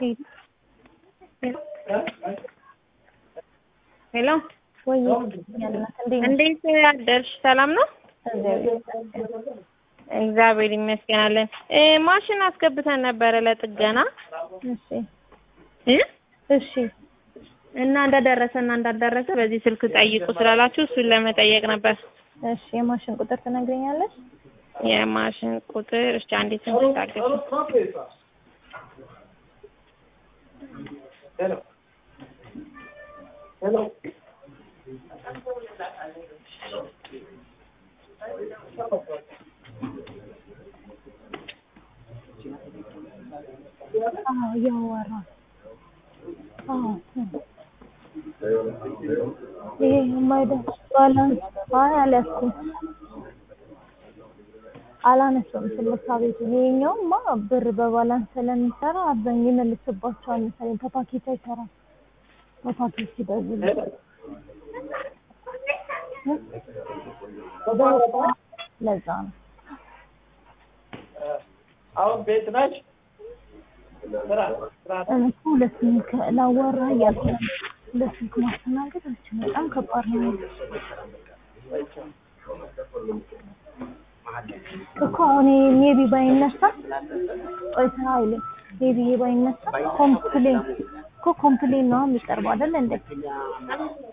ሄሎ ወይ ያልናት እንዴት እንዴት አደርሽ? ሰላም ነው? እግዚአብሔር ይመስገናለን። እ ማሽን አስገብተን ነበረ ለጥገና እሺ እ እሺ እና እንደደረሰና እንዳልደረሰ በዚህ ስልክ ጠይቁ ስላላችሁ እሱን ለመጠየቅ ነበር። እሺ የማሽን ቁጥር ትነግረኛለሽ? የማሽን ቁጥር እሺ፣ አንዴ ትንሽ ታገሱ። አዎ እያወራ አዎ ይሄ የማይደርስ ባላንስ አይ አልያዝኩም አላነሳም ስልካ ቤቱ ይሄኛውማ ብር በባላንስ ስለሚሰራ አብዛኛው ይመልስባቸዋል መሰለኝ ከፓኬት አይሰራም በፓኬት ሲደውል ለዛ ነው አሁን ቤት ነች። ስራ ስራ እኔ እኮ ሁለት ስልክ ላዋራ እያልኩ ነው። ሁለት ስልክ ማስተናገድ አልችልም። በጣም ከባድ ነው እኮ አሁን ሜቢ ባይነሳ ቆይ ስራ አይልም። ሜቢ ባይነሳ ኮምፕሌን እኮ ኮምፕሌን ነው የሚቀርበው አይደል እንዴ?